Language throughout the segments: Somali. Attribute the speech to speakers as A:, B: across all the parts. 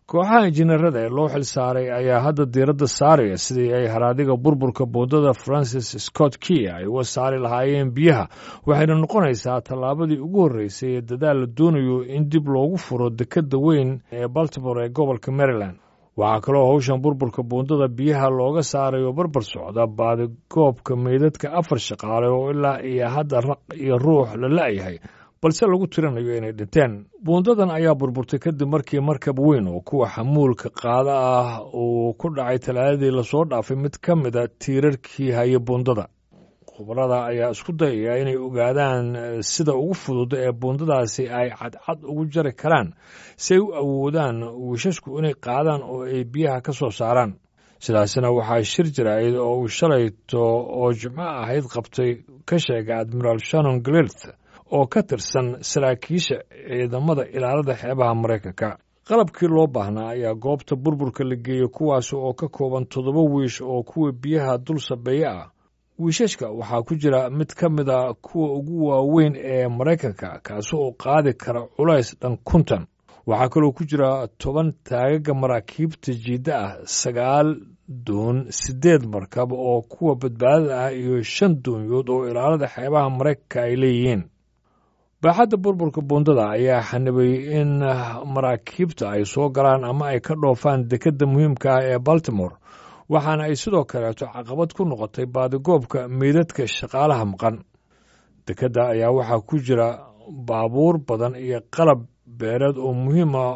A: kooxaha injineerada ee loo xil saaray ayaa hadda diiradda saaraya sidii ay haraadiga burburka buundada francis scott key ay uga saari lahaayeen biyaha waxayna noqonaysaa tallaabadii ugu horreysay ee dadaal la doonayo in dib loogu furo dekedda weyn ee baltimore ee gobolka maryland waxaa kaloo howshan burburka buundada biyaha looga saarayo barbar socda baadigoobka meydadka afar shaqaale oo ilaa iyo hadda raq iyo ruux la la'yahay balse lagu tirinayo inay dhinteen buundadan ayaa burburtay kadib markii markab weyn oo kuwa xamuulka qaada ah uu ku dhacay talaadadii lasoo dhaafay mid ka mida tiirarkii haya buundada khubarada ayaa isku dayaya inay ogaadaan sida ugu fudud ee buundadaasi ay cadcad ugu jari karaan si ay u awoodaan wiishashku inay qaadaan oo ay biyaha ka soo saaraan sidaasina waxaa shir jirayd oo uu shalayto oo jimco ahayd qabtay ka sheegay admiraal shannon glirth oo ka tirsan saraakiisha ciidamada ilaalada xeebaha maraykanka qalabkii loo baahnaa ayaa goobta burburka la geeyey kuwaas oo ka kooban toddoba wiish oo kuwa biyaha dul sabeeye ah wiishashka waxaa ku jira mid ka mid a kuwa ugu waaweyn ee maraykanka kaasi oo qaadi kara culays dhan kuntan waxaa kaloo ku jira toban taagaga maraakiibta jiidda ah sagaal doon siddeed markab oo kuwa badbaadada ah iyo shan doonyood oo ilaalada xeebaha maraykanka ay leeyihiin baaxadda burburka buundada ayaa xanibay in maraakiibta ay soo galaan ama ay ka dhoofaan dekedda muhiimka ah ee baltimore waxaana ay sidoo kaleeto caqabad ku noqotay baadigoobka meydadka shaqaalaha maqan dekedda ayaa waxaa ku jira baabuur badan iyo qalab beereed oo muhiim ah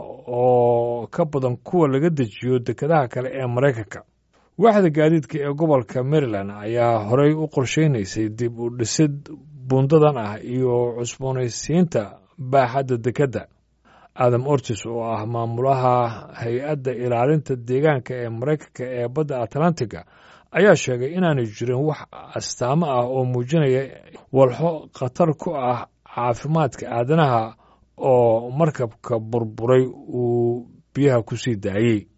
A: oo ka badan kuwa laga dejiyo dekedaha kale ee maraykanka waaxda gaadiidka ee gobolka maryland ayaa horey u qorsheynaysay dib u dhisid buundadan ah iyo cusboonaysiinta baaxadda dekedda adam ortis oo ah maamulaha hay-adda ilaalinta deegaanka ee maraykanka ee badda atlantiga ayaa sheegay inaanay jirin wax astaamo ah oo muujinaya walxo khatar ku ah caafimaadka aadanaha oo markabka burburay uu biyaha ku sii daayey